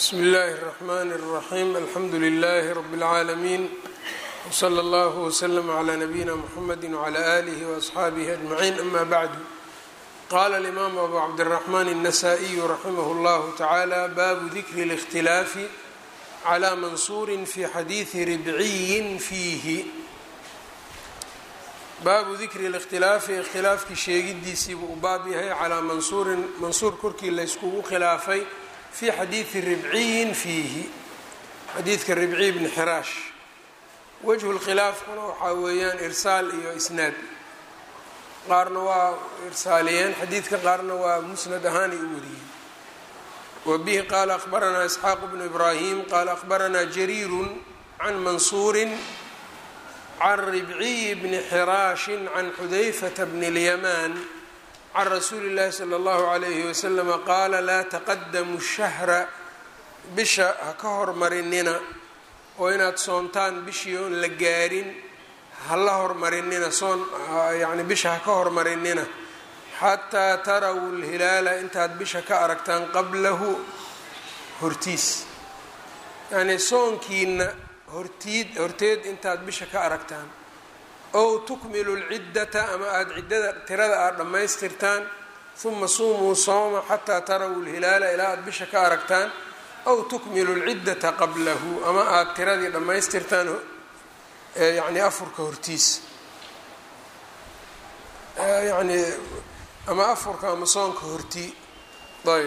bsmi اllahi الرحmn الرaxيm alxamdu لlh rb العaalمين wslى اllه وslm عlى نabيina mxamedi وعlى آlih وأصxaabih أجمعين ama bعd qala الإmam abu cabdالرحmn النsائي raximh اllah taعalى babu dikri الاkhtilaafi عlى mansuri fi xadiiثi ribciyi fiihi baabu dikri اlاkhtilaafi ikhtilaafkii sheegidiisiibuu u baab yahay calaa mansuurin mansuur korkii layskugu khilaafay fii xadiidi ribciyin fiihi xadiidka ribciy bni xiraash wejhu lkhilaafkuna waxaa weeyaan irsaal iyo isnaad qaarna waa irsaaliyeen xadiidka qaarna waa musnad ahaanay u wariyeen wa bihi qaala akhbaranaa isxaaq bnu ibraahim qaala akhbaranaa jariiru can mansuurin can ribciyi bni xiraashin can xudayfata bni lyamaan can rasuuli llahi sala allahu calayhi wasalama qaala laa taqadamu shahra bisha ha ka hormarinina oo inaad soontaan bishii oon la gaarin ha la hormarinina soon yacni bisha ha ka hormarinina xataa taraw lhilaala intaad bisha ka aragtaan qablahu hortiis yacnii soonkiina hortiid horteed intaad bisha ka aragtaan ow tukmilu lciddata ama aada ciddada tirada aada dhammaystirtaan huma suumuu sooma xataa taraw lhilaala ilaa aada bisha ka aragtaan ow tukmilu lciddata qablahu ama aada tiradii dhammaystirtaan yacni afurka hortiisa yacni ama afurka ama soonka hortii ayb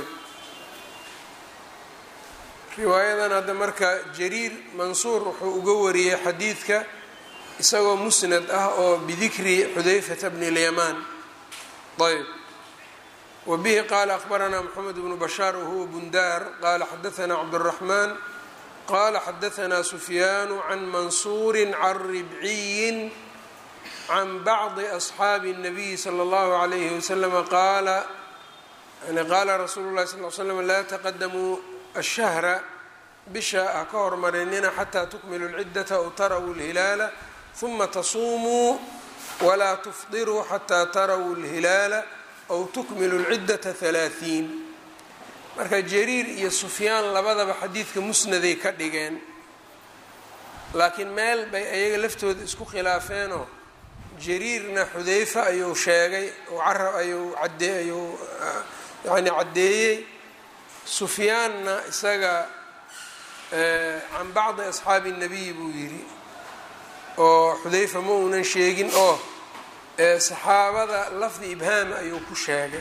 riwaayadan hadda marka jariir mansuur wuxuu uga wariyey xadiidka isagoo musnad ah oo bidikri xudayfata bni lyamaan ayb wa bihi qaala akhbaranaa moxamed bnu bashaar wahuwa bundaar qaala xadaanaa cabduraxmaan qaala xadaanaa sufyaanu can mansuuri can ribciyin can bacdi asxaabi الnabiyi salى اllahu alayhi waslama qaala yani qaala rasuulu lahi sal l slam laa taqadamuu ashahra bisha ha ka hormarinina xataa tukmilu lciddata aw taraw lhilaala huma tasuumuu walaa tufdiruu xataa taraw lhilaala aw tukmilu lciddata halaahiin marka jariir iyo sufyaan labadaba xadiidka musnaday ka dhigeen laakiin meel bay ayaga laftooda isku khilaafeenoo jariirna xudayfa ayuu sheegay oo carab ayuu cadee ayuu yani caddeeyey sufyaanna isaga can bacdi asxaabi الnabiy buu yidhi oo xudayfa ma uunan sheegin oo saxaabada lafdi ibhaama ayuu ku sheegay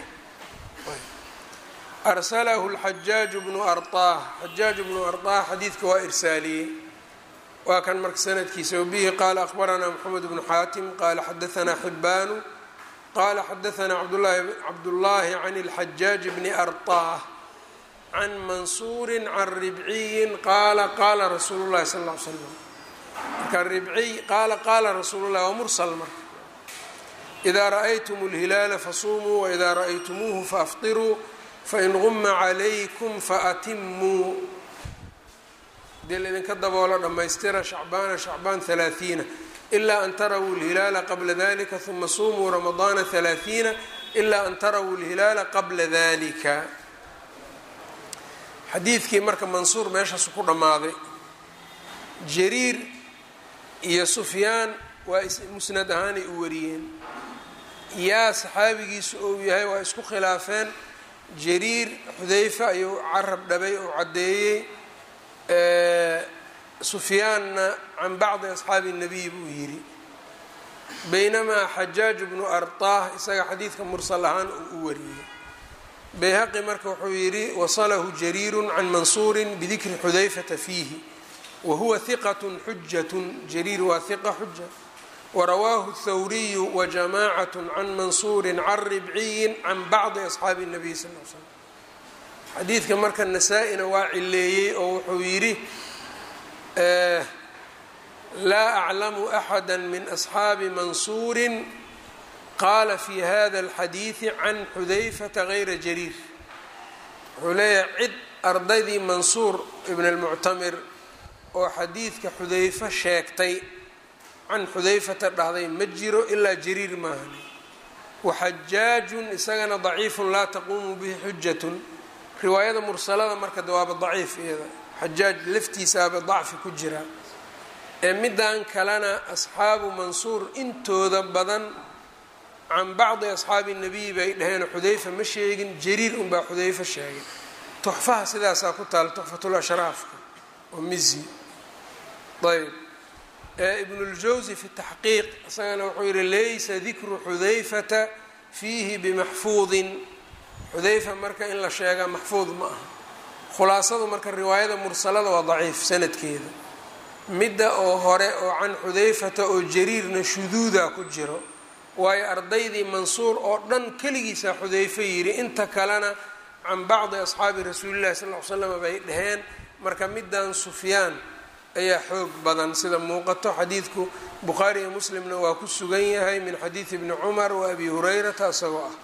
arsalahu اlxajaaju bnu arطah xajaaj bnu arطah xadiidka waa irsaaliyey waa kan marka sanadkiisa wabihi qaala akhbaranaa mxamed bnu xaatim qaala xadaanaa xibaanu qaala xadaanaa cabdullaahi can اlxajaaj bni arطah can mansuuri can ribciyin qaala qaala rasuulu llahi sal ll ly slam marka ribciy qaala qaala rasuulu llahi waa mursal marka idaa ra'aytum اlhilaala fasuumuu waidaa ra'aytumuuhu faafطiruu fain guma calaykum faatimuu hadii laydinka daboolo dhammaystira shacbaana shacbaan halaaثiina ilaa an taraw اlhilaala qabla dalika huma suumuu ramadaana halaaثiina ilaa an taraw اlhilaala qabla dalika xadiidkii marka mansuur meeshaasu ku dhammaaday jariir iyo sufyaan waa musnad ahaanay u wariyeen yaa saxaabigiisu ou yahay waa isku khilaafeen jariir xudayfa ayuu carab dhabay oo caddeeyey sufyaanna can bacdi asxaabi الnabiy buu yidhi baynamaa xajaaj bnu arطah isaga xadiidka mursal ahaan uu u wariyey bayhaqi marka wuxuu yidhi wasalahu jariiru can mansuuri bidikri xudayfata fiihi wahuwa hiqat xujat jariir waa hiqa xuja warawaahu thawriyu wajamacat can mansuuri can ribciyi can bacdi asxaabi الnabiy sal l slam xadiidka marka nasaa-ina waa cileeyey oo wuxuu yidhi laa aclamu axada min asxaabi mansuuri qaala fi hada alxadiidi can xudayfata gayra jariir wuxuu leeyahay cid ardaydii mansuur ibn almuctamir oo xadiidka xudayfo sheegtay can xudayfata dhahday ma jiro ilaa jariir maahan waxajaajun isagana daciifun laa taquumu bihi xujatun riwaayada mursalada marka de waaba daciif iyada xajaaj laftiisaaba dacfi ku jira ee middan kalena asxaabu mansuur intooda badan can bacdi asxaabi nabiy bay dhaheen xudayfa ma sheegin jariir unbaa xudayfa sheegay tuxfaha sidaasaa ku taala tuxfatul ashraafka oo mizi ayb ibnuljawsi fi taxqiiq isagana wuxuu yihi laysa dikru xudayfata fiihi bimaxfuudin xudayfa marka in la sheegaa maxfuud ma aha khulaasadu marka riwaayada mursalada waa daciif sanadkeeda midda oo hore oo can xudayfata oo jariirna shuduuda ku jiro waayo ardaydii mansuur oo dhan keligiisaa xudayfe yidhi inta kalena can bacdi asxaabi rasuulillahi sal l ly slam bay dhaheen marka middan sufyaan ayaa xoog badan sida muuqato xadiidku bukhaari iyo muslimna waa ku sugan yahay min xadiidi bni cumar wa abi hurayrata isagoo ah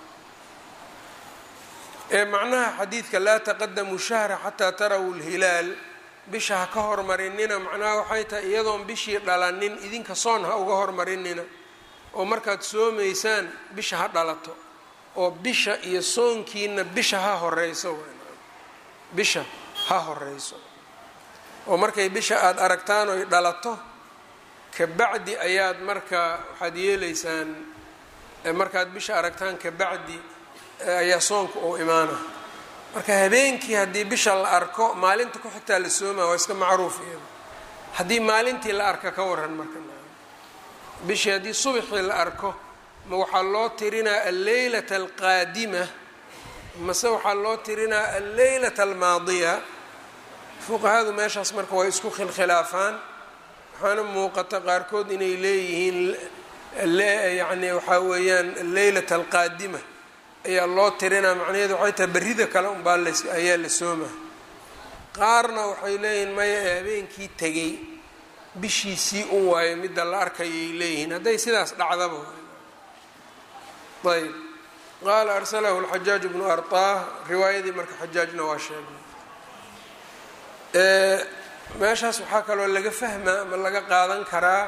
ee macnaha xadiidka laa taqadamu shahra xataa tarawu lhilaal bisha ha ka hormarinina macnaha waxay tahay iyadoon bishii dhalanin idinka soon ha uga hormarinina oo markaad soomaysaan bisha ha dhalato oo bisha iyo soonkiina bisha ha horeyso bisha ha horeyso oo markay bisha aada aragtaan oy dhalato kabacdi ayaad marka waxaad yeeleysaan markaad bisha aragtaan kabacdi ayaa soonka uu imaana marka habeenkii haddii bisha la arko maalinta ku xigtaa la sooma waa iska macruuf iyada haddii maalintii la arka ka waran marka bishii haddii subaxii la arko ma waxaa loo tirinaa alleylata alqaadima mase waxaa loo tirinaa alleylata almaadiya fuqahadu meeshaas marka way isku khilkhilaafaan waxaana muuqata qaarkood inay leeyihiin yacni waxaa weeyaan alleylata alqaadima ayaa loo tirinaa macnaheedu waxay tahay berrida kale unbaa las ayaa la sooma qaarna waxay leeyihiin maya ee habeenkii tegay bishiisii un waayo midda la arkayay leeyihiin hadday sidaas dhacdaba ayb qaala arsalahu lxajaaj bnu arطah riwaayadii marka xajaajna waa sheegay meeshaas waxaa kaloo laga fahmaa ama laga qaadan karaa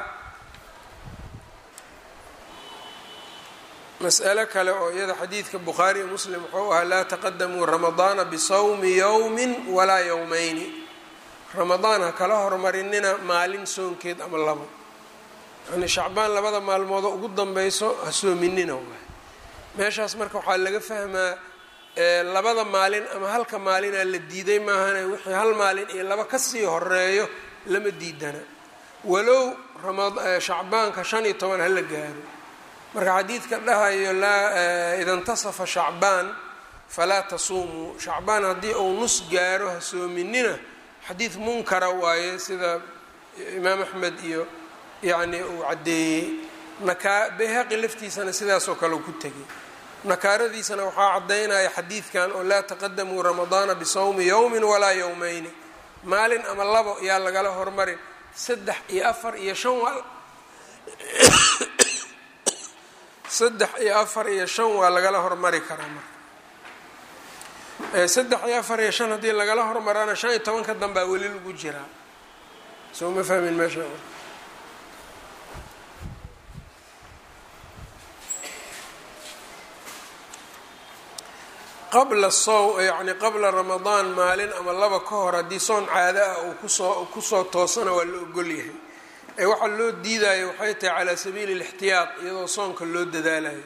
mas'alo kale oo iyada xadiidka bukhaari iyo muslim wuxuu ahaa laa taqadamuu ramadaana bisawmi yowmi walaa yowmayni ramadaan ha kala hormarinina maalin soonkeed ama labo yani shacbaan labada maalmoodoo ugu danbeyso ha soominina waay meeshaas marka waxaa laga fahmaa labada maalin ama halka maalinaa la diiday maahane wixii hal maalin iyo laba kasii horeeyo lama diidana walow shacbaanka shan iyo toban hala gaaro marka xadiidka dhahayo laa ida ntasafa shacbaan falaa tasuumuu shacbaan haddii uu nus gaaro ha soominina xadiid munkara waaye sida imaam axmed iyo yacni uu caddeeyey nakaa bayhaqi laftiisana sidaasoo kale ku tegay nakaaradiisana waxaa caddaynaya xadiidkan oo laa taqadamuu ramadaana bisawmi yowmin walaa yowmeyni maalin ama labo yaa lagala hormarin saddex iyo afar iyo shan waa saddex iyo afar iyo shan waa lagala hormari karaa marka saddex iyo afar iyo shan haddii lagala hormarana shan iyo tobanka danbaa weli lagu jiraa soo ma fahmin meesha qabla sow yacni qabla ramadaan maalin ama laba ka hor haddii soon caado ah uu kusoo kusoo toosana waa la ogol yahay ee waxaa loo diidayo waxay tahay calaa sabiili اlاxtiyaad iyadoo soonka loo dadaalayo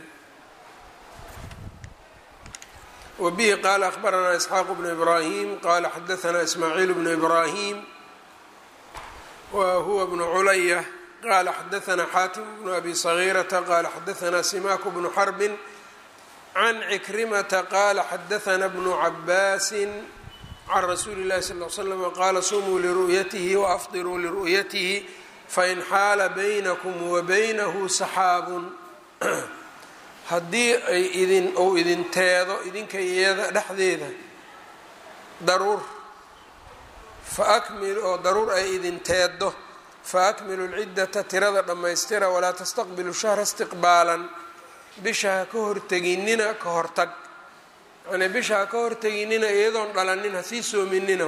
wa bihi qaala akhbaranaa isxaaq bnu ibraahim qaala xadaanaa ismaaciil bnu ibraahim wa huwa bnu culaya qaala xadaanaa xaatim bnu abi sagiirata qaala xadaanaa simaaku bnu xarbin can cikrimata qaala xadaanaa bnu cabaasin can rasuuli اllahi sal l slm qaala sumuu liru'yatihi waafdiruu liru'yatihi fain xaala baynakum wa baynahu saxaabun haddii ay idin ou idin teedo idinka iyada dhexdeeda daruur fa akmilu oo daruur ay idin teeddo fa akmilu lciddata tirada dhammaystira walaa tastaqbilu shahra istiqbaalan bisha ha ka horteginina ka hortag yacnii bisha ha ka horteginina iyadoon dhalanin ha sii soominina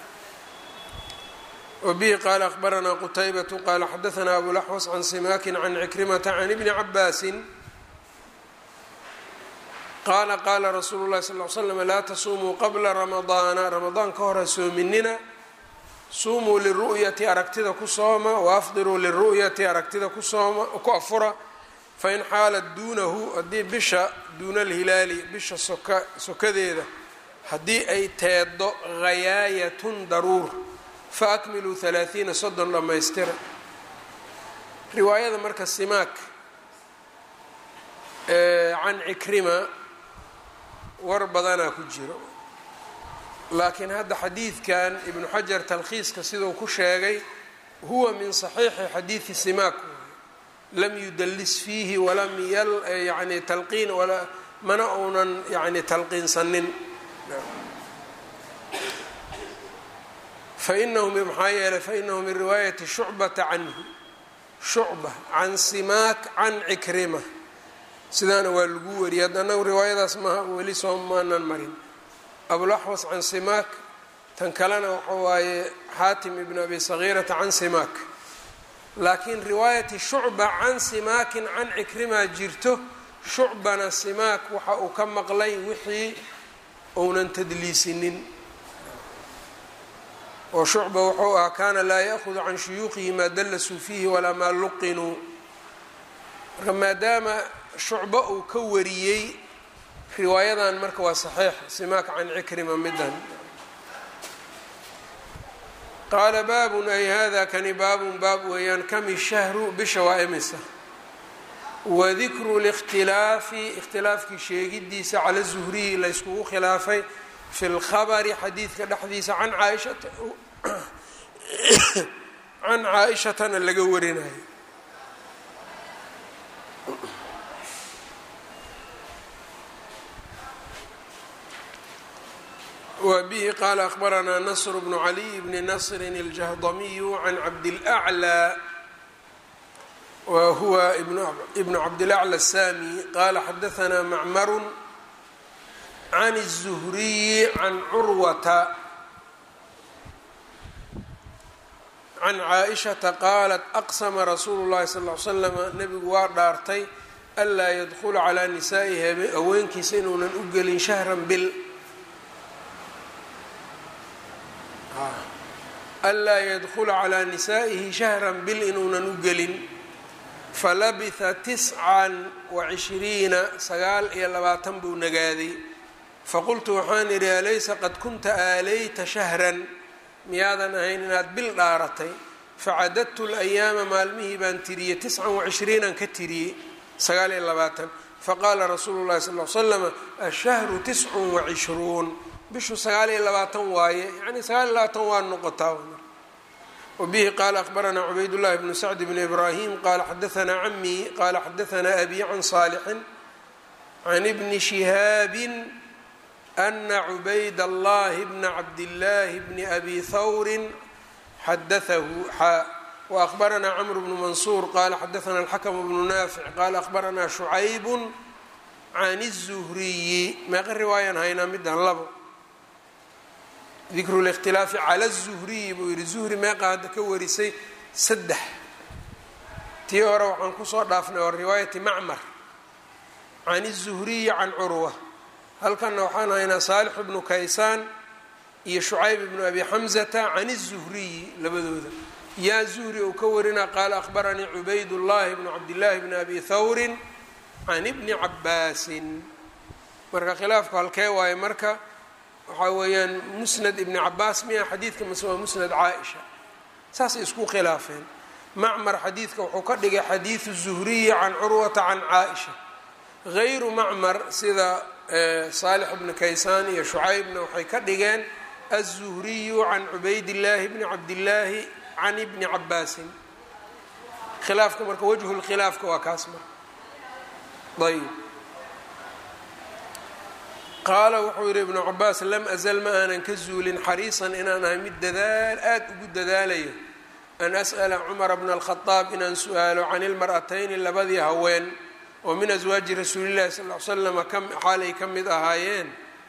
wbihi qaala akhbaranaa qutaybatu qaala xadaanaa abulaxwas can simaakin can cikrimata can ibni cabaasin qaala qaala rasuulu llahi sal l slam laa tasuumuu qabla ramadaana ramadaan ka hora soominina suumuu liru'yati aragtida ku sooma waafdiruu liru'yati aragtida ku sooma ku afura fain xaalat duunahu haddii bisha duuna alhilaali bisha soka sokadeeda haddii ay teeddo hayaayatun daruur fa akmiluu halaaiina soddon dhammaystira riwaayada marka simaak can cikrima war badanaa ku jiro laakiin hadda xadiidkan ibnu xajar talkhiiska siduu ku sheegay huwa min saxiixi xadiidi simaak lam yudallis fiihi walam yani talqiin mana uunan yani talqiinsanin fainahu maxaa yeelay fainahu min riwaayati shucbata canhu shucba can simaak can cikrima sidaana waa lagu wariyay hadda anagu riwaayadaas maha weli soo maanan marin abulaxwas can simaak tan kalena waxa waaye xaatim ibn abi sagiirata can simaak laakiin riwaayati shucba can simaakin can cikrima jirto shucbana simaak waxa uu ka maqlay wixii uunan tadliisinin oo shucba wuxuu ahaa kaana laa ya'hudu can shuyuuqihi maa dallasuu fiihi walaa maa luqinuu marka maadaama shucba uu ka wariyey riwaayadan marka waa saxiix simaak can cikrima midan qaala baabun ay hada kani baabun baab weeyaan kami shahru bisha waa imisa wadikru likhtilaafi ikhtilaafkii sheegidiisa cala zuhriyi la yskugu khilaafay fi lkhabari xadiidka dhexdiisa can caaishata can caa-ishatana laga warinayo wbihi qaala akhbaranaa nasr bnu caliy bni nasrin اljahdamiyu can cabdilأclى wa huwa ibnu cabdilaclى الsami qaala xadahanaa macmaru can الzuhriyi can curwata can caaئishata qaalat aqsma rasuulu اllahi sal ly slama nebigu waa dhaartay anlaa yadkula calىa nisaa'ihi haweenkiisa inuunan u gelin shahran bil anlaa yadkula calaa nisaa'ihi shahran bil inuunan u gelin falabitha tiscan wa cishriina sagaal iyo labaatan buu nagaaday faqultu waxaan idhi alaysa qad kunta aalayta shahran miyaadan ahayn inaad bil dhaaratay facadadtu layaama maalmihii baan tiriyey tiscan wa cishriinan ka tiriyey sagaal iyo labaatan faqaala rasuulu llahi sal l slama ashahru tiscun wa cishruun bishu sagaal iyo labaatan waaye yani sagaal iyo labaatan waa noqotaa wabihi qaala akhbaranaa cubaydullahi bnu sacd bni ibraahim qaala xadaanaa camii qaala xadaanaa abi can saalixin can ibni shihaabin ana cubayd allahi bna cabdillaahi bni abi thawrin xadaahu xaa waahbaranaa camru bnu mansuur qaala xadaanaa alxakmu bnu naafic qaala ahbaranaa shucaybun can الzuhriyi meeqa riwaayan haynaa midan labo dikru اlاkhtilaafi cala الzuhriyi buu yihi zuhri meeqa hadda ka warisay saddex tii hore waxaan kusoo dhaafnay oo riwaayati macmar can الzuhriyi can curwa halkanna waxaan haynaa saalix bnu kaysaan iyo shucayb bnu abi xamzata can الzuhriyi labadooda yaa zuhri uu ka warinaa qaala akhbaranii cubayd llahi bnu cabdillaahi bni abi thawrin can ibni cabaasin marka khilaafku halkee waaye marka waxaa weeyaan musnad ibni cabaas miya xadiidka mase waa musnad caa-isha saasay isku khilaafeen macmar xadiidka wuxuu ka dhigay xadiidu zuhriyi can curwata can caa-isha gayru macmar sida saalix bni kaysaan iyo shucaybna waxay ka dhigeen aلzuhriyu can cubaydillaahi bni cabdillaahi can ibni cabaasin khilaafka marka wajhu lkhilaafka waa kaas marka ayb qaala wuxuu yihi ibnu cabaas lam azal ma aanan ka zuulin xariisan inaan ahay mid dadaal aada ugu dadaalayo an as'ala cumara bna alkhadaab inaan su-aalo can ilmar'atayni labadii haween oo min aswaaji rasuulillahi sal l slama xaalay ka mid ahaayeen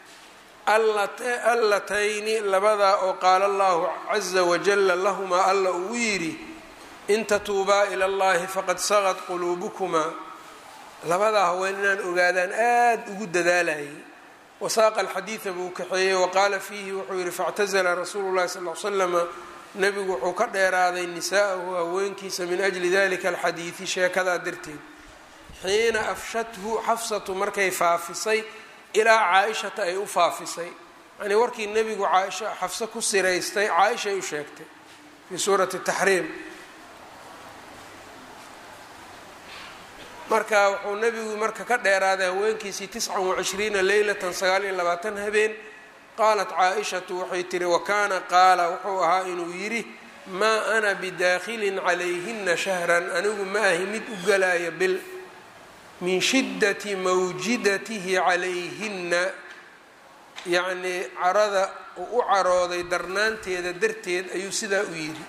allatayni labadaa oo qaala allahu caza wajala lahumaa alla uu yidhi in tatuubaa ila allahi faqad sagad quluubukumaa labadaa haween inaan ogaadaan aada ugu dadaalayay wasaaqa alxadiida buu kaxeeyey waqaala fiihi wuxuu yihi faاctazla rasuulu llahi sal l slama nebigu wuxuu ka dheeraaday nisaa'ahu haweenkiisa min ajli dalika alxadiidi sheekadaa darteed xiina afshathu xafsatu markay faafisay ilaa caa-ishata ay u faafisay yani warkii nebigu caaisha xafse ku siraystay caa-ishay u sheegtay fii suurati taxriim marka wuxuu nebigu marka ka dheeraaday haweenkiisii tiscan wacishriina leylatan sagaal iyo labaatan habeen qaalat caa-ishatu waxay tihi wakaana qaala wuxuu ahaa inuu yidhi maa ana bidaakhilin calayhina shahran anigu ma ahi mid u galaya bil min shiddati mawjidatihi calayhinna yacnii carada uu u carooday darnaanteeda darteed ayuu sidaa u yidhi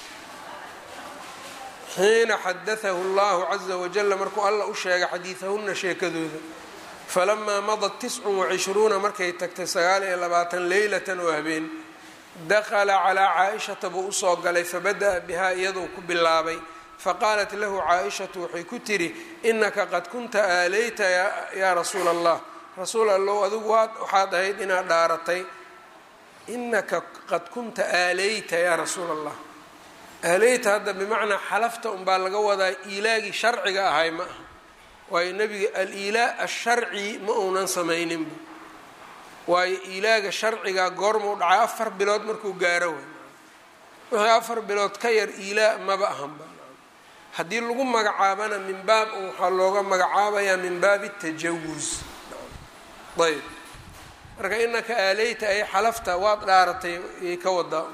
xiina xadatahu allahu caza wajala markuu alla u sheegay xadiidahunna sheekadooda falamaa madat tiscun wacishruuna markay tagtay sagaal iyo labaatan leylatan oo habeen dakhala calaa caa-ishata buu usoo galay fabada-a bihaa iyaduu ku bilaabay faqaalat lahu caa-ishatu waxay ku tidhi inaka qad kunta aaleyta yaa rasuula allah rasuul allow adigu waxaad ahayd inaad dhaaratay inaka qad kunta aaleyta yaa rasuula allah aaleyta hadda bimacnaa xalafta unbaa laga wadaa iilaagii sharciga ahay ma aha waayo nebiga al-iilaa asharci ma uunan samayninba waayo iilaaga sharciga goormuu dhacay afar bilood markuu gaaro way wixii afar bilood ka yar iilaa maba ahanba haddii lagu magacaabana min baab waxaa looga magacaabayaa min baabi tajawus ayb marka inaka aaleyta ay xalafta waad dhaaratay yay ka wadaa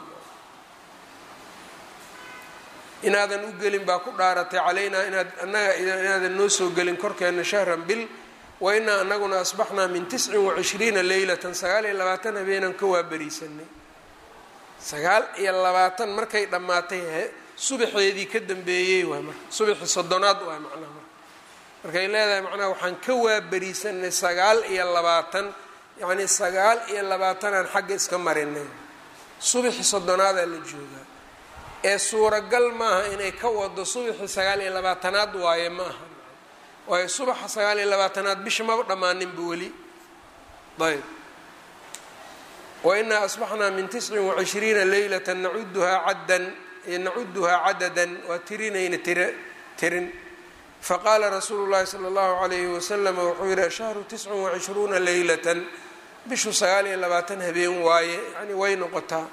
inaadan u gelin baa ku dhaaratay calaynaa inaad annaga inaadan noo soo gelin korkeena shahran bil wa inaa anaguna asbaxnaa min tiscin wacishriina leylatan sagaal iyo labaatan habeenan ka waaberiisanay sagaal iyo labaatan markay dhammaatay subaxeedii ka dambeeyey waay marka subaxii soddonaad waay macnaha marka markay leedahay macnaha waxaan ka waaberiisanay sagaal iyo labaatan yacnii sagaal iyo labaatanaan xagga iska marinay subaxii soddonaadaa la joogaa ee suuragal maaha inay ka wado subaxii sagaal iyo labaatanaad waaye ma aha waayo subaxa sagaal iyo labaatanaad bisha maba dhammaaninba weli ayb wa inaa asbaxnaa min tiscin wacishriina leylata nacuduhaa caddan nacuduhaa cadadan waa tirinayna tira tirin faqaala rasuulu llahi sala allahu calayhi wasalam wuxuu yihi ashahru tiscun wacishruuna leylatan bishu sagaal iyo labaatan habeen waaye yani way noqotaa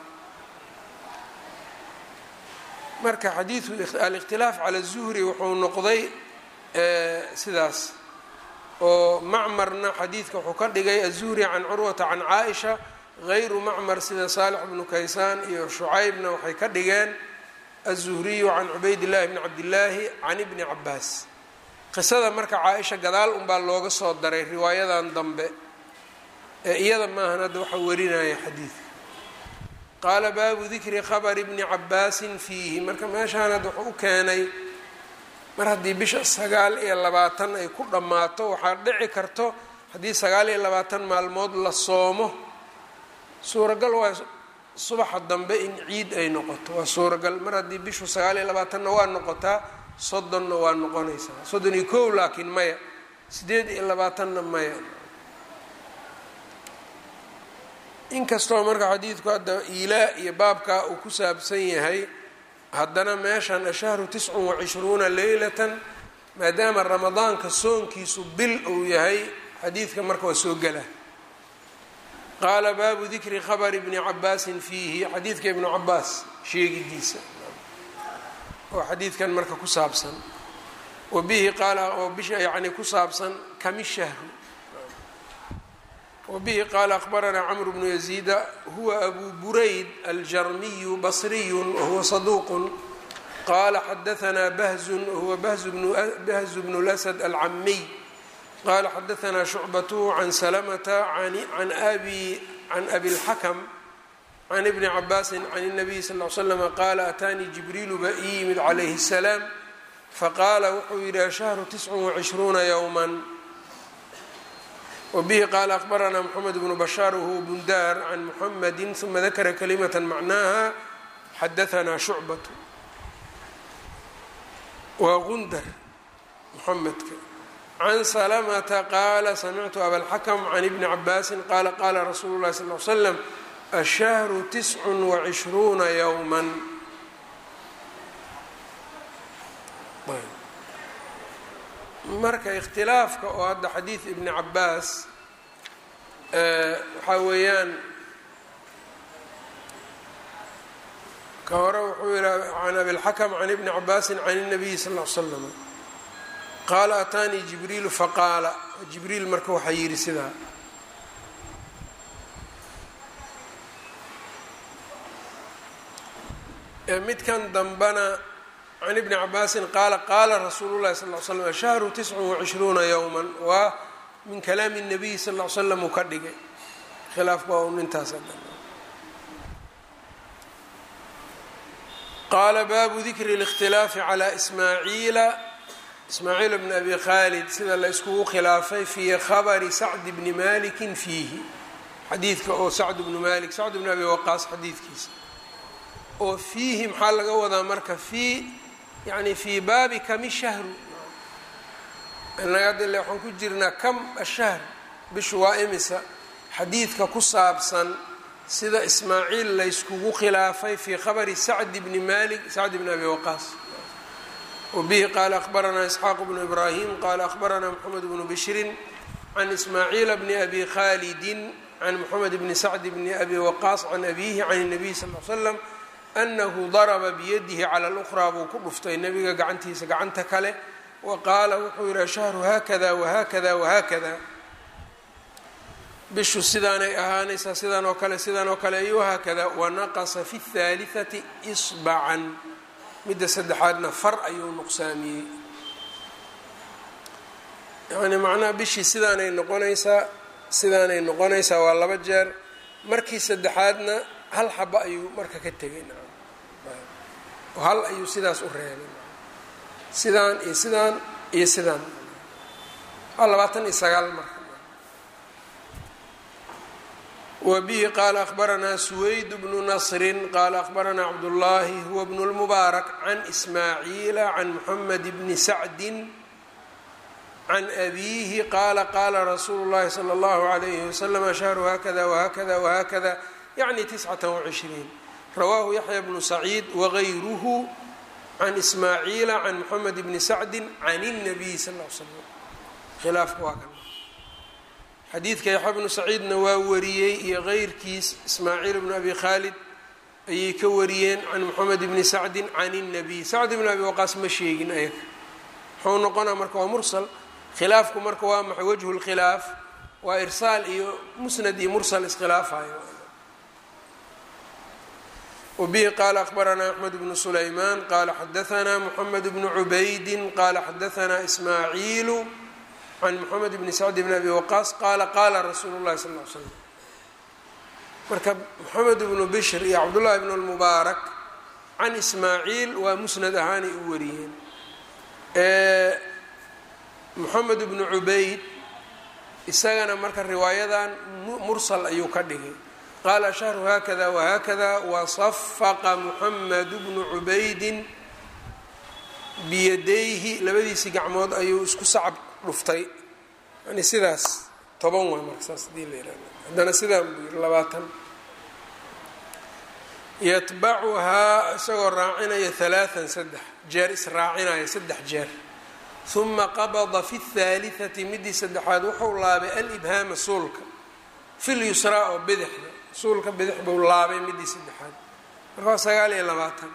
marka xadiidu alikhtilaaf cala zuhri wuxuu noqday sidaas oo macmarna xadiidka wuxuu ka dhigay azuhri can curwata can caaisha gayru macmar sida saalix bnu kaysaan iyo shucaybna waxay ka dhigeen azuhriyu can cubayd llahi bni cabdillaahi can ibni cabaas qisada marka caaisha gadaal unbaa looga soo daray riwaayadan dambe ee iyada maahan hadda waxaa warinaya xadiidka qaala baabu dikri khabari bni cabaasin fiihi marka meeshaan hadda wuxuu u keenay mar haddii bisha sagaal iyo labaatan ay ku dhammaato waxaa dhici karto haddii sagaal iyo labaatan maalmood la soomo suuragal waa subaxa dambe in ciid ay noqoto waa suuragal mar haddii bishu sagaal iyo labaatanna waa noqotaa soddonna waa noqonaysaa soddon iyo kow laakiin maya sideed iyo labaatanna maya inkastoo marka xadiidku hadda iilaa iyo baabkaa uu ku saabsan yahay haddana meeshan ashahru tiscun wacishruuna leylatan maadaama ramadaanka soonkiisu bil uu yahay xadiidka marka waa soo gela qaala baabu dikri khabari bni cabaasin fiihi xadiidka ibnu cabaas sheegidiisa oo xadiidkan marka ku saabsan wa bihi qaala oo bisha yacni ku saabsan kami shahru wbihi qaala akbaranaa cmr bnu yaziida huwa abu burayd aljarmiyu basriyu wahuwa saduuq qala xadaanaa bahzun wahuwa bahzu bnu lasad alcamiy qala xadaanaa shucbatu can salamata can abi اlxakm can ibni cabaasi can الnabiy sal ly slm qaala ataanii jibriilu ba ii yimid calayhi الsalaam faqaala wuxuu yidhi ashahru tiscun wacishruuna ywma wbihi qaala akbaranaa mxamed bnu bashaar wahuwa bundaar can muxamadi uma dakara kalimata macnaha xadaanaa shucbatu waa gundar muxamedka can salamata qaala samictu abalxakm can ibni cabaasin qaala qaala rasuulu llahi sal l slam ashahru tiscun wacishruuna yowma marka ikhtilaafka oo hadda xadiid ibni cabaas waxaa weeyaan ka hore wuxuu yihi can abilxakm can ibni cabaasin can الnabiyi sal ll ly slam qaala ataanii jibriilu faqaala jibriil marka waxaa yidhi sidaa midkan dambana can ibni cabaasin qaala qaala rasuulu llahi sal l slam ashahru tiscun wacishruuna yowma waa min kalaami الnabiyi sal l slam uu ka dhigay khilaafku waa un intaas qaala baabu dikri اlاkhtilaafi calى ismaaciila ismaaciil bn abi khaalid sida la iskugu khilaafay fii khabari sacd bni maliki fiihi xadiidka oo sacd bnu malik sacd bn abi waqaas xadiidkiisa oo fiihi maxaa laga wadaa marka fii yani fii baabi kami shahru inaga ile waxaan ku jirnaa kam ashahr bishu waa imisa xadiidka ku saabsan sida ismaaciil layskugu khilaafay fii khabari sacd bni malik sacd bni abi waqaas wbihi qaala akhbaranaa isxaaq bnu ibraahim qaala akhbaranaa moxamed bnu bishrin can ismaaciila bni abi khalidin can moxamed bni sacd bni abi waqaas can abihi can الnabiy sal l slam anahu daraba biyadihi cala lukhraa buu ku dhuftay nebiga gacantiisa gacanta kale wa qaala wuxuu yihi ashahru haakada wahakada wahakada bishu sidaanay ahaanaysaa sidaan oo kale sidaan oo kale iyo haakada wanaqasa fi اthaaliثati sbacan midda saddexaadna far ayuu nuqsaamiyey yani macnaha bishii sidaanay noqonaysaa sidaanay noqonaysaa waa laba jeer markii saddexaadna hal xaba ayuu marka ka tegay oo hal ayuu sidaas u reebay sidaan iyo sidaan iyo sidaan waa labaatan iyo sagaal marka wbihi qaala akhbaranaa suwayd bnu nasri qaala akhbaranaa cabdullaahi huwa bnu lmubaarak can ismaaciila can muxamed bni sacdin can abiihi qaala qaala rasuulu llahi sala allahu alayhi wasalam ashahru hakada wahakada wahakada yacni tiscata wacishriin rawaahu yaxya bnu saciid wagayruhu can ismaaciila can muxamed bni sacdin can اnabiy sal l slam khilaafka waa kan xadiidka yaxya bnu saciidna waa wariyey iyo keyrkiis ismaaciil bnu abi khaalid ayay ka wariyeen can moxamed bni sacdin can الnabiy sacd bn abi waqaas ma sheegin ayaga muxuu noqonaa marka waa mursal khilaafku marka waa maxay wajhu lkhilaaf waa irsaal iyo musnad iyo mursal iskhilaafayo wbihi qaala akhbaranaa axmed bnu sulaymaan qaala xadaanaa moxamed bnu cubaydin qaala xadaanaa ismaaciilu can moxamed bni sacd bn abi waqaas qaala qaala rasuulu llahi sal l l slam marka moxamed bnu bishr iyo cabdullahi bn lmubaarak can ismaaciil waa musnad ahaanay u wariyeen moxamed bnu cubayd isagana marka riwaayadan mursal ayuu ka dhigay qaala shahru haakada wahakada wasafaqa moxamed bnu cubaydin biyadayhi labadiisii gacmood ayuu isku sacab dhuftay yani sidaas toban waa marka saas hadii la yihahdo haddana sidaan buu yiri labaatan yatbacuhaa isagoo raacinaya halaaan saddex jeer israacinaya saddex jeer uma qabada fi اthaaliثati midii saddexaad wuxuu laabay alibhaama suulka fi lyusraa oo bidixda suulka bidix buu laabay midii saddexaad marka waa sagaal iyo labaatan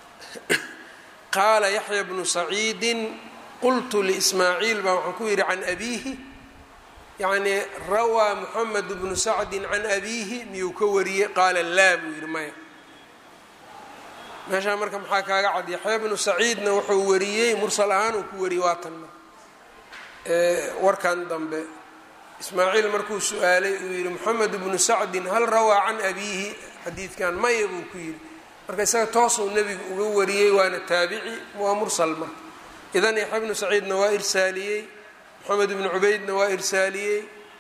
qaala yaxya bnu saciidin qultu liismaaciil baa waxaan ku yidhi can abiihi yacnii rawaa moxamed bnu sacdin can abiihi miyuu ka wariyey qaala laa buu yidhi maya meeshaa marka maxaa kaaga cad yaxya bnu saciidna wuxuu wariyey mursal ahaan uu ku wariyey waatan marka warkan dambe ismaaciil markuu su-aalay uu yidhi moxamed bnu sacdin hal rawaa can abiihi xadiidkan maya buu ku yidhi marka isaga toosuu nebigu uga wariyey waana taabici waa mursal marka idan yaxya bnu saciidna waa irsaaliyey moxamed bnu cubaydna waa irsaaliyey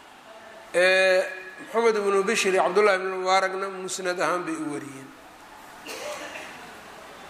moxamed bnu bishir iyo cabdullahi bnu mubaarakna musnad ahaan bay u wariyeen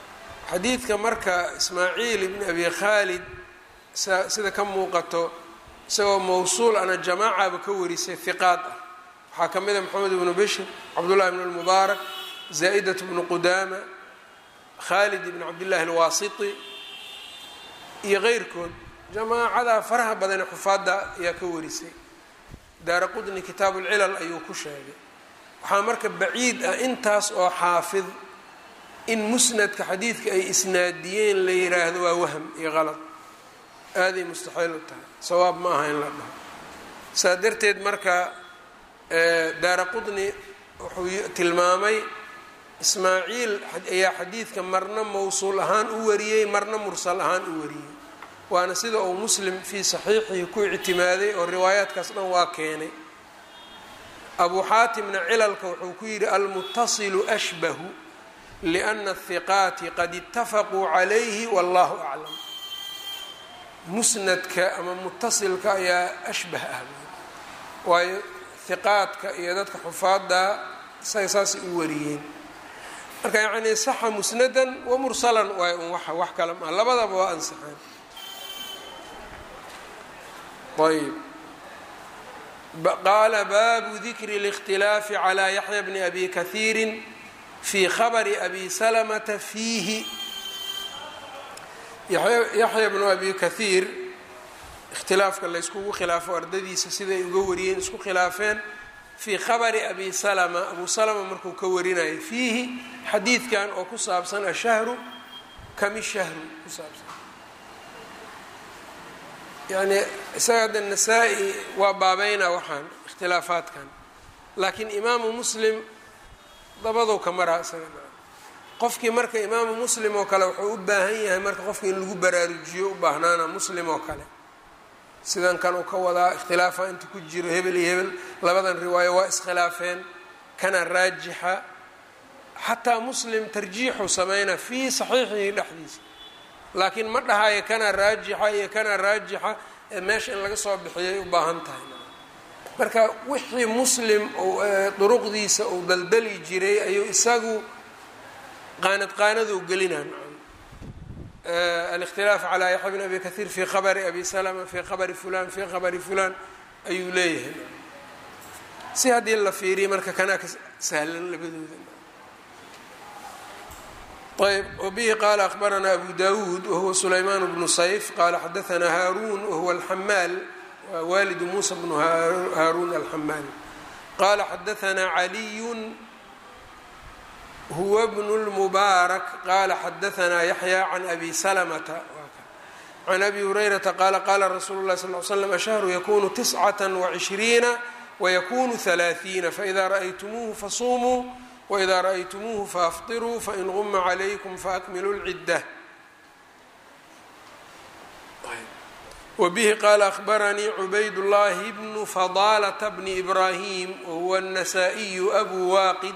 xadiidka marka ismaaciil ibni abi khaalid sida ka muuqato isagoo mawsuul ana jamaacaba ka warisay hiqaad ah waxaa ka mid a moxamed ibnu bishir cabdullahi bn lmubaarak zaa-idat bnu qudaama khaalid ibn cabdillahi alwaasiti iyo keyrkood jamaacadaa faraha badane xufaadda ayaa ka warisay daara qudni kitaabu lcilal ayuu ku sheegay waxaa marka baciid ah intaas oo xaafid in musnadka xadiidka ay isnaadiyeen la yiraahdo waa wahm iyo qalad aaday mustaxiil u tahay sawaab ma aha in la dhaho saa darteed marka daara qudni wuxuu tilmaamay ismaaciil ayaa xadiidka marna mawsuul ahaan u wariyey marna mursal ahaan u wariyey waana sida uu muslim fii saxiixihi ku ictimaaday oo riwaayaadkaas dhan waa keenay abu xaatimna cilalka wuxuu ku yidhi almutasilu ashbahu liana athiqaati qad itafaquu calayhi wallahu aclam musnadka ama mutasilka ayaa ashbah ah waayo hiqaadka iyo dadka xufaadda isaga saasay u wariyeen marka yacnii saxa musnadan wa mursalan waay un wa wax kale maa labadaba waa ansaxeen ayb qaala baabu dikri اlاkhtilaafi calى yaxya bni abi kahiiri fii khabri abi salamata fiihi yaxya bnu abi kahiir ikhtilaafka layskugu khilaafo ardadiisa siday uga wariyeen isku khilaafeen fii khabari abi salama abu salama markuu ka warinayay fiihi xadiidkan oo ku saabsan ashahru kami shahru ku saabsan yani isaga hadda nasaa-i waa baabeynaa waxaan ikhtilaafaadkan laakiin imaamu muslim dabadow ka maraa isaga qofkii marka imaamu muslim oo kale wuxuu u baahan yahay marka qofka in lagu baraarujiyo u baahnaana muslim oo kale sidan kan uu ka wadaa ikhtilaafa inta ku jiro hebel iyo hebel labadan riwaayo waa iskhilaafeen kana raajixa xataa muslim tarjiixu sameynaa fii saxiixihi dhexdiisa laakiin ma dhahayo kana raajixa iyo kana raajixa ee meesha in laga soo bixiyay u baahan tahay marka wixii muslim duruqdiisa uu daldali jiray ayuu isagu qaanad qaanaduu gelinaa alikhtilaaf calaa yaxya bn abi kahiir fii khabari abi salama fii khabari fulan fii khabari fulan ayuu leeyahay si haddii la fiiriya marka kanaa ka sahlan labadooda ayb wbihi qaala akhbaranaa abu dawuud wahuwa sulaymaan bnu sayf qaala xadaanaa haaruun wahuwa alxamaal waa waalidu muusa bnu haaruun alxamaal qaala xadaanaa caliyun huwa bnu lmubaarak qaala xadaanaa yaxya can abi salamata can abi hurayrata qaala qaala rasuulu lahi sal l slam ashahru yakunu tiscata wacishriina wayakunu halaaثiina faida ra'aytumuuhu fasuumuu wإida raأytmuuhu faafطiruu fain guma عlaykm faakmiluu اlcidة wbihi qaala أhbaranii cubayd الlahi bnu fadalة bni إbrahim wahuwa النasائiyu abu waqid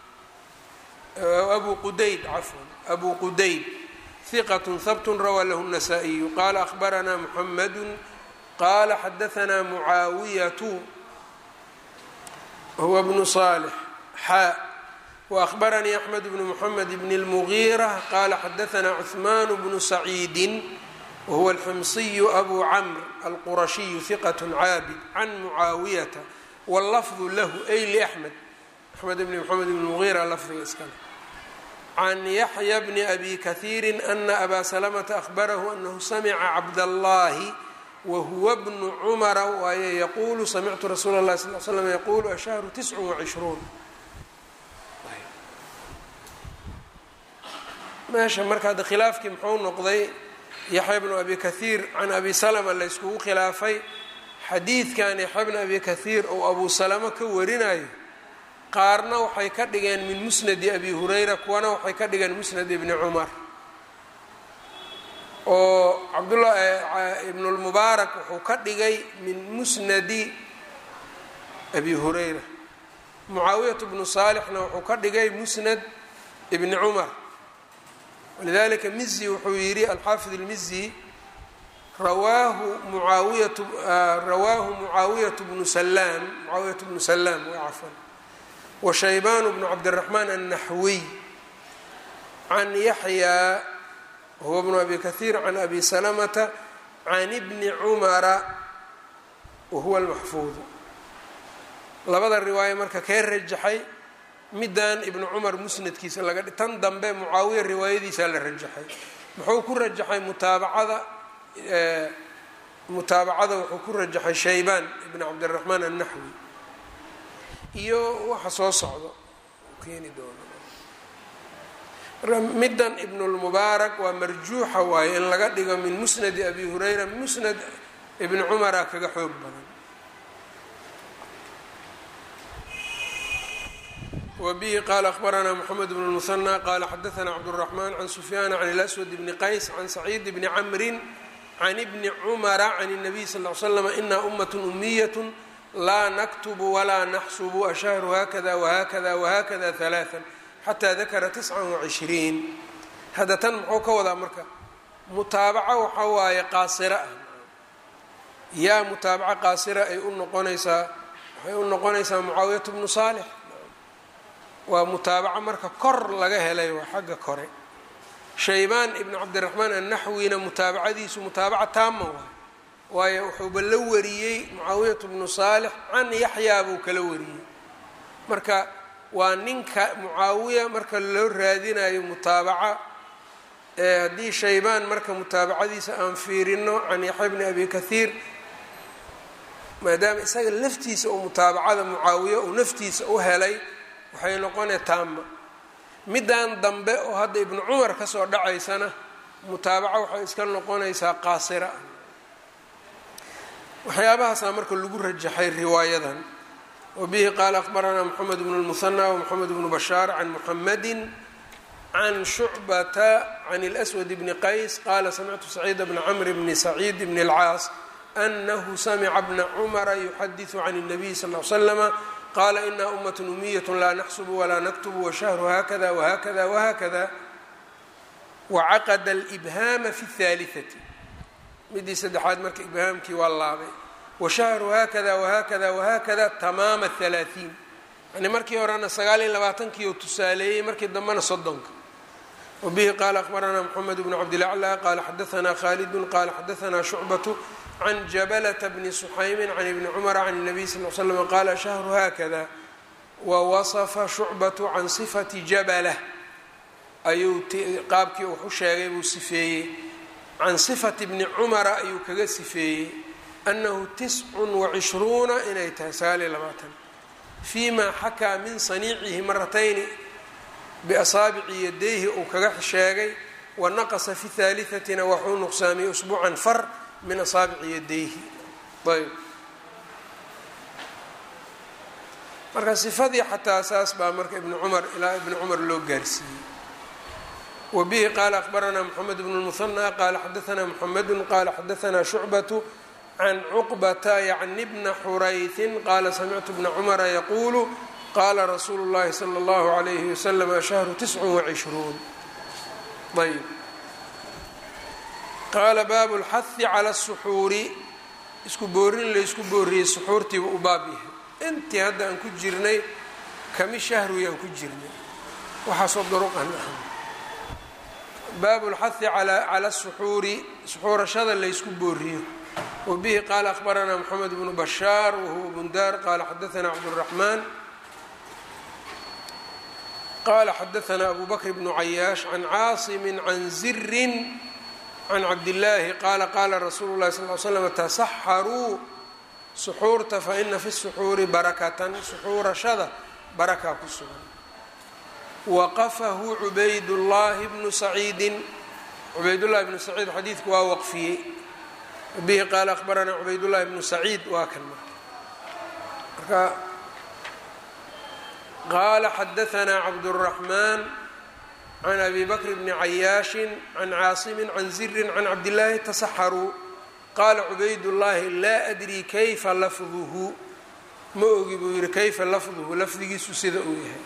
abu qudayd cafwan abu qudayd ثiqة habt rawaa lahu النasائiyu qala أhbaranaa mحamd qala xadaثna mucaawiyaة wahuwa bnu صالح xaa وأخبرني أحمد بن محمد بن المغيرة قال xدثنا عثمان بن سعيد وهو الحمصي أبو عمرو القرشي ثقة عاabد عن معاaوية واللفظ له أي لأحمد أحمد بن محمد بن المغيرة lفdiga iskale عن يحيى بن أبي كثير أن أbا سلمة أخبره أنه سمع عبداللahi وهو بن عمر waay يقول سمعت رsuuل الlahi صلل ل سلم يقول الشهر تسع وعشhروuن meesha marka hadda khilaafkii muxuu noqday yaxya bnu abi kahiir can abi salama la yskugu khilaafay xadiidkan yaxya bnu abi kahiir ou abu salamo ka warinayo qaarna waxay ka dhigeen min musnadi abi hurayra kuwana waxay ka dhigeen musnad ibni cumar oo cabdullah ibnulmubaarak wuxuu ka dhigay min musnadi abi hurayra mucaawiyatu bnu saalixna wuxuu ka dhigay musnad ibni cumar walidalika mizi wuxuu yidhi alxaafid اlmizi rawaahu muaawiyatu rawaahu mucaawiyatu bnu salaam mucaawiyatu bnu salaam cafan wa shaybaan bnu cabdiraxmaan annaxwiy can yaxya huwa bnu abi kahiir can abi salamata can ibni cumara wahuwa almaxfuudu labada riwaayo marka kee rajaxay middan ibnu cumar musnadkiisa laga tan dambe mucaawiya riwaayadiisaa la rajaxay muxuu ku rajaxay mutaabacada mutaabacada wuxuu ku rajaxay shaybaan ibn cabdiraxmaan annaxwi iyo waxa soo socdo keeni doono middan ibnulmubaarak waa marjuuxa waaye in laga dhigo min musnadi abi hurayra musnad ibni cumara kaga xoog badan wbihi qala akhbaranaa mxamed bn اlmuhanى qala xadaثna cabdالرaحman can sufyaan can اlaswad bni qays can saciid bni camri can bni cumara can الnabiy sal ly slm ina umaة umiyaة laa naktubu walaa naxsubu ashahru hakada whakada whakada ثalaaثa xataa dakara tisca وcishriin hadda tan muxuu ka wadaa marka mutaabaco waxaa waaye qaasira ah yaa mutaabaco qaasira ay u noqonaysaa waxay u noqonaysaa mucaawiyat bnu saalix waa mutaabaco marka kor laga helay waa xagga kore shaybaan ibnu cabdiraxmaan annaxwina mutaabacadiisu mutaabaca taama waay waayo wuxuuba la wariyey mucaawiyatu bnu saalix can yaxyaa buu kala wariyey marka waa ninka mucaawiya marka loo raadinayo mutaabaca ee haddii shaybaan marka mutaabacadiisa aan fiirino can yaxya bni abi kathiir maadaama isaga laftiisa uu mutaabacada mucaawiya uu naftiisa u helay waxay noqonaya taama middan dambe oo hadda ibnu cumar kasoo dhacaysana mutaabaco waxay iska noqonaysaa qaasira waxyaabahaasaa marka lagu rajaxay riwaayadan wabihi qaala akhbaranaa moxamed bnu lmuhanى wmoxamed bnu bashaar can muxamadi can shucbata can اlأswad bni qays qaala samictu saciid bna cmr bni saciid bni اlcaas anahu samica bna cumara yuxadiثu can الnabiy sal ly slama qala ina umaة umiyat laa naxsb walaa naktubu washahru hakada whakada whakada wacaqada اlإbhaama fi الثaaliثati midii saddexaad marka ibhaamkii waa laabay washahru hakada whakada whakada tamaama الثalaaثiin yani markii horena sagaal iyo labaatankii oo tusaaleeyey markii dambena soddonka wabihi qaala akhbaranaa mxamed bnu cabdilaclى qala xadaثna khalidu qala xadaثna shucbaة can jabalata bni suxaymin can ibni cumara can الnabiy sal l slm qaala shahru haakada wawasafa shucbatu can sifati jabala ayuu qaabkii wuxu sheegay buu sifeeyey can sifati bni cumara ayuu kaga sifeeyey annahu tiscun wacishruuna inay tahay sagaal iyo labaatan fii ma xakaa min saniicihi maratayni biasaabici yadayhi uu kaga sheegay wanaqasa fi haalihatina waxuu nuqsaamiyey usbuucan far min asaabici yadayhi ayb marka sifadii xataa saas baa marka ibni cumar ilaa ibni cumar loo gaarsiiyey wa bihi qaala akhbaranaa moxamed bnu lmuhanى qaala xadaanaa moxamedu qaala xadaanaa shucbatu can cuqbata yacni bna xuraytin qaala samictu bna cumara yaquulu qaala rasuulu اllahi salى اllahu عalayhi waslm ashahru tiscu wacishruun ayb qaala baabu اlxahi cala الsuxuuri isku boorin laysku booriyey suxuurtiiba u baab yahay intii hadda aan ku jirnay kami shahruyaan ku jirnay waxaasoo duruqan ah baabu اlxahi cala الsuxuuri suxuurashada laysku booriyo wabihi qaala akhbaranaa moxamed bnu bashaar wahuwa bundaar qaala xadaanaa cabdالraxmaan qala xadaanaa abu bakr bnu cayaash can caasimi can zirin can cabdillaahi qaala qaala rasuulu llahi sal l slam tasaxaruu suxuurta faina fi suxuuri barakatan suxuurashada barakaa ku sugan waqafahu cubaydullaahi bnu saciidin cubaydullahi bnu saciid xadiidku waa waqfiyey bihi qaala akhbaranaa cubaydullahi bnu saciid waa kan marka qaala xadaanaa cabduraxmaan can abi bakr bni cayaashin can caasimin can zirin can cabdillaahi tasaxaruu qaala cubaydullaahi laa adrii kayfa lafduhu ma ogi buu yihi kayfa lafduhu lafdigiisu sida uu yahay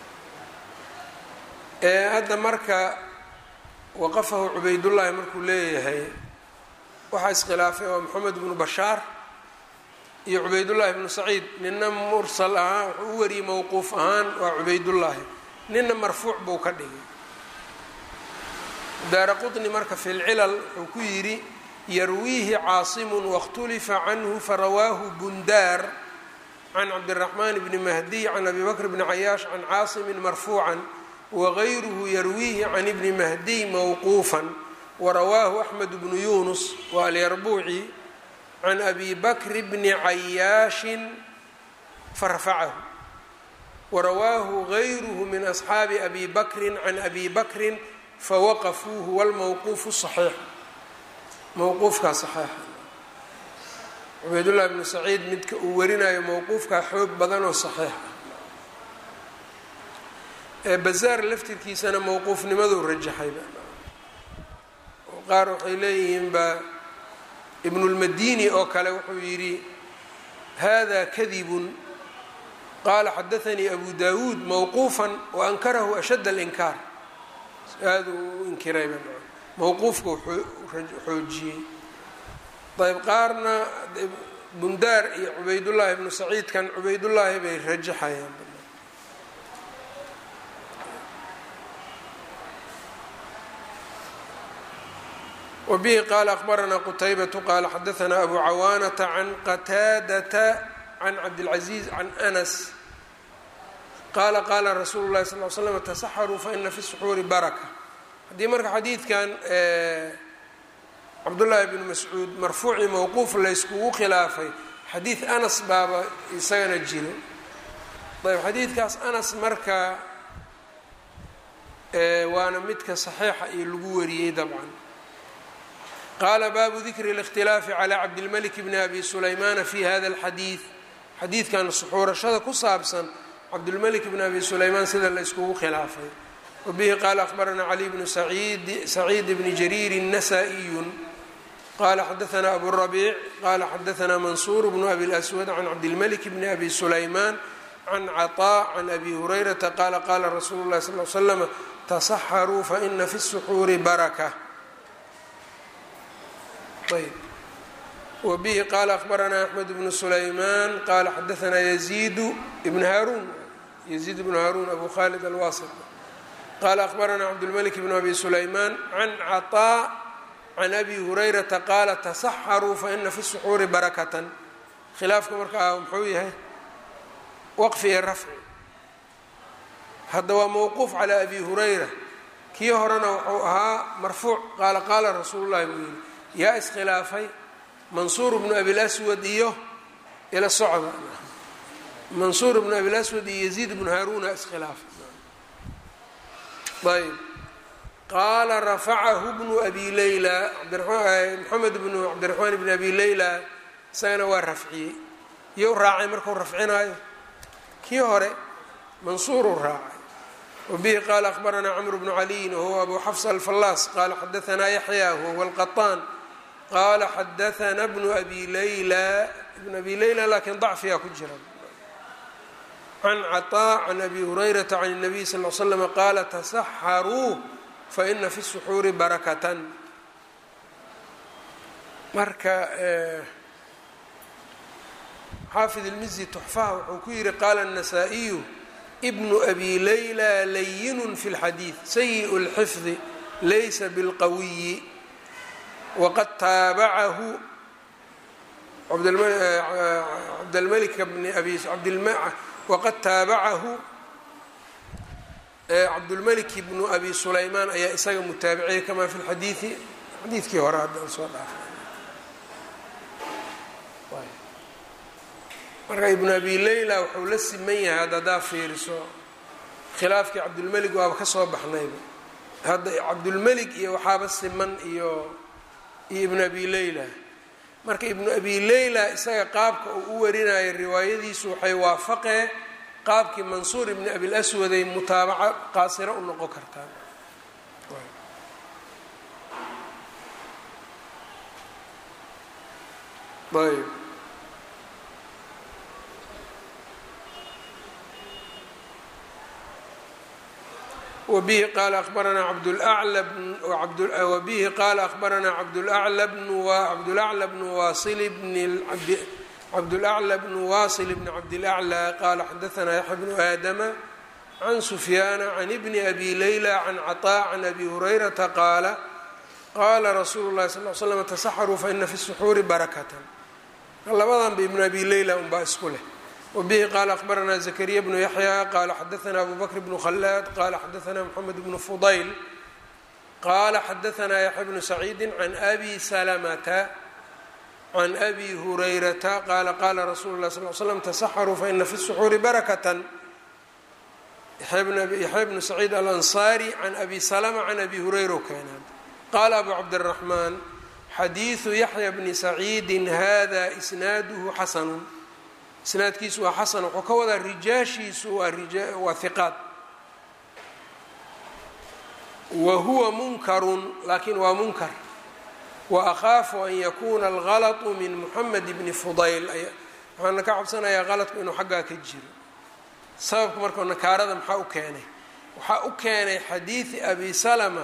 ee hadda marka waqafahu cubaydullaahi markuu leeyahay waxaa iskhilaafay waa moxamed bnu bashaar iyo cubaydullaahi bnu saciid nina mursal ahaan wuxuu u wariyey mowquuf ahaan waa cubaydullaahi nina marfuuc buu ka dhigay daara qutni marka fi lcilal wuxuu ku yidhi yarwiihi caasimu waاkhtulifa canhu farawaahu bundaar can cabdiraxmaan bni mahdiy can abi bakr bni cayaash can caasimin marfuucan wagayruhu yarwiihi can ibni mahdiy mowquufan warawaahu axmed bnu yunus wa alyarbuuci can abi bakri bni cayaashin farafacahu warawaahu gayruhu min asxaabi abi bakrin can abi bakrin fawaqafuuhu walmowquufu saxiix mowquufkaa saxiixa cubaydullahi bnu saciid midka uu warinayo mowquufkaa xoog badan oo saxiix ah ee bazaar laftirkiisana mowquufnimaduu rajaxayba oo qaar waxay leeyihiin ba ibnulmadini oo kale wuxuu yidhi hada kadibun qaala xadaanii abu dawuud mowquufan waankarahu ashadd alinkaar aada u inkirayba mowquufka xoojiyey ayb qaarna bundaar iyo cubaydullaahi ibnu saciidkan cubaydullaahi bay rajaxayaan wbihi qaala akbaranaa qutaybatu qaala xadaanaa abu cawaanata can qataadata can cabdilcaziiz can anas qaala qaala rasuulu llahi sal l slam tasaxaruu faina fi suxuuri baraka haddii marka xadiidkan cabdullaahi bnu mascuud marfuuci mowquuf layskugu khilaafay xadiid anas baaba isagana jiro ayb xadiidkaas anas marka waana midka saxiixa iyo lagu wariyey dabcan qaala baabu dikri اlاkhtilaafi calى cabdilmalik bni abi sulaymana fi hada اlxadiid xadiidkan suxuurashada ku saabsan cabdulmalik bni abi sulaymaan sida la yskugu khilaafay wabihi qaala akhbaranaa cali bnu saciid bni jariiri nasaa-iyu qala xadaanaa abu rabiic qala xadaanaa mansuur bnu abi اlaswad can cabdilmalik bni abi sulaymaan can caطaa can abi hurayrata qaala qaala rasuulu اlahi sal l slama tasaxaruu faina fi الsuxuuri baraka ayb wbihi qaala akhbaranaa axmed bnu sulaymaan qaala xadaanaa yaziidu ibn haruun yaziid bnu haruun abu khalid alwasit qaala akhbaranaa cabdulmalik bnu abi sulaymaan can caطaa can abi hurayrata qaala tasaxaruu faina fi suxuuri barakatan khilaafka markaa muxuu yahay waqfi iyo rafci hadda waa mowquuf calaa abi hurayra kii horena wuxuu ahaa marfuuc qaala qaala rasuulu llahi buu yihi yaa iskhilaafay mansuur bnu abilaswad iyo ila socda mansuur bnu abilaswad iyo yaziid bnu haaruna iskhilaafay ayb qaala rafacahu bnu abi leyla moxamed bnu cabdiraxmaan bni abi leyla isagana waa rafciyey iyo raacay markuu rafcinaayo kii hore mansuuruu raacay wabihi qaala akhbaranaa cmr bnu caliyin wahuwa abu xafs alfallaas qaala xadaanaa yaxya wahuwa alqaطaan qaala xadaanaa bnu abi leyla ibn abi leyla laakiin dacfiyaa ku jira can caطaa can abi hurayrata can الnabiy sal l slm qaala tasaxaruu faina fi الsuxuuri barakatan marka xaafid ilmizi tuxfaha wuxuu ku yihi qaala الnasaa-iyu bnu abi leyla layinu fi اlxadiid sayiء اlxifdi laysa bilqawiyi waqad taabacahu cabdlmalik bni abi waqad taabacahu cabdulmalik bnu abi sulaymaan ayaa isaga mutaabiciyay kamaa fi lxadiidi xadiidkii hore haddaan soo dhaafay marka ibnu abi leyla wuxuu la siman yahay hadda haddaa fiiriso khilaafkii cabdulmelig waaba ka soo baxnayba hadda cabdulmelig iyo waxaaba siman iyo iyo ibnu abi leyla marka ibnu abi leyla isaga qaabka uu u warinayo riwaayadiisu waxay waafaqee qaabkii mansuur ibni abilaswaday mutaabaca qaasiro u noqon kartaa ayb wbihi qaala abaranaa wbihi qaala akhbaranaa cabdulacla bnu wasil bni cabdulacla bnu wasil bni cabdilaclى qaala xadaanaa yaxya bnu aadama can sufyaana can ibni abi leyla can caطaa can abi hurayrata qaala qaala rasuulu llahi sal l slam tasaxaruu faina fi suxuuri barakatan labadanba ibnu abi leyla unbaa isku leh wabihi qaala akhbaranaa zakariya bnu yaxya qaala xadaanaa abu bakr bnu khalaad qaala xadaanaa moxamed bnu fudayl qaala xadaanaa yaxya bnu saciidi can abi salamata can abi hurayrata qaala qaala rasuulu lah sal l slam tasaxaruu faina fi suxuuri barakatan yaxya bnu saciid alansaari can abi salama can abi hurayra keenaan qaala abu cabdiraxmaan xadiidu yaxya bni saciidin hada isnaaduhu xasanun isnaadkiisu waa xasan wuxuu ka wadaa rijaashiisu waa hiqaad wa huwa munkarun laakiin waa munkar wa akhaafu an yakuuna algalatu min muxamed bni fudayl waxaana ka cabsanayaa qaladku inuu xaggaa ka jiro sababka marka nakaarada maxaa u keenay waxaa u keenay xadiidi abi salama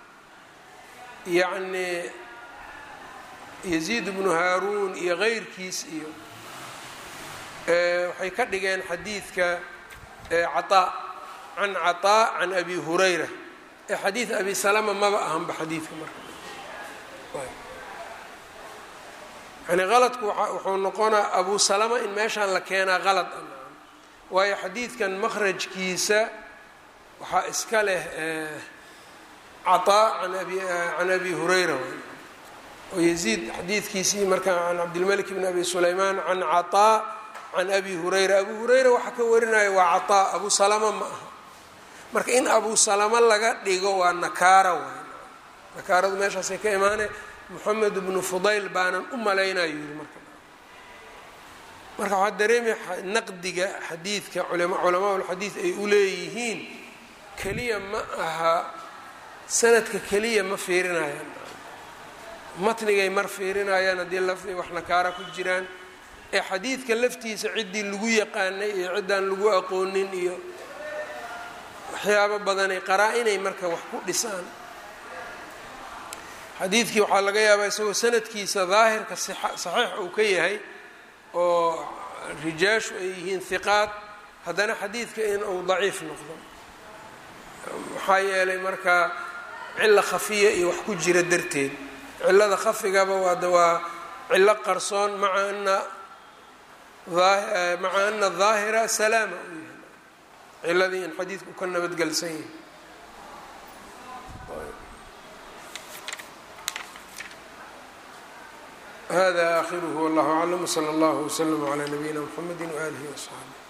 yacni yaziid bnu haaruun iyo keyrkiis iyo waxay ka dhigeen xadiidka caطaa can caطaa can abi hurayra ee xadiid abi salama maba ahanba xadiidka marka yani qaladku wuxuu noqonaa abu salama in meeshaan la keenaa qalad waayo xadiidkan makhrajkiisa waxaa iska leh caطaa can abi hurayra oo yaziid xadiidkiisii marka can cabdilmalik bn abi sulaymaan can caطaa can abi hurayra abu hurayra waxaa ka warinaya waa caطaa abu salama ma aha marka in abu salama laga dhigo waa nakaara waay nakaaradu meeshaasay ka imaane moxamed bnu fudayl baanan u malaynayo yiri marka marka waxaa dareemaya naqdiga xadiidka culamaa ulxadiid ay u leeyihiin keliya ma aha sanadka keliya ma fiirinayaan matnigay mar fiirinayaan haddii lafdi wax nakaara ku jiraan ee xadiidka laftiisa ciddii lagu yaqaanay iyo ciddaan lagu aqoonin iyo waxyaabo badanay qaraa-inay marka wax ku dhisaan xadiidkii waxaa laga yaabaa isagoo sanadkiisa daahirka saxiix uu ka yahay oo rijaashu ay yihiin hiqaad haddana xadiidka in uu daciif noqdo maxaa yeelay marka cilo khafiya iyo wax ku jira darteed cilada khafigaba waada waa cilo qarsoon maa ana maca ana daahira salaama uu yahay ciladii in xadiidku ka nabadgelsan yahay hada aakhiruhu wallahu aclam wsala allahu wslama calaa nabiyina mxamedi waaalihi wasaxbi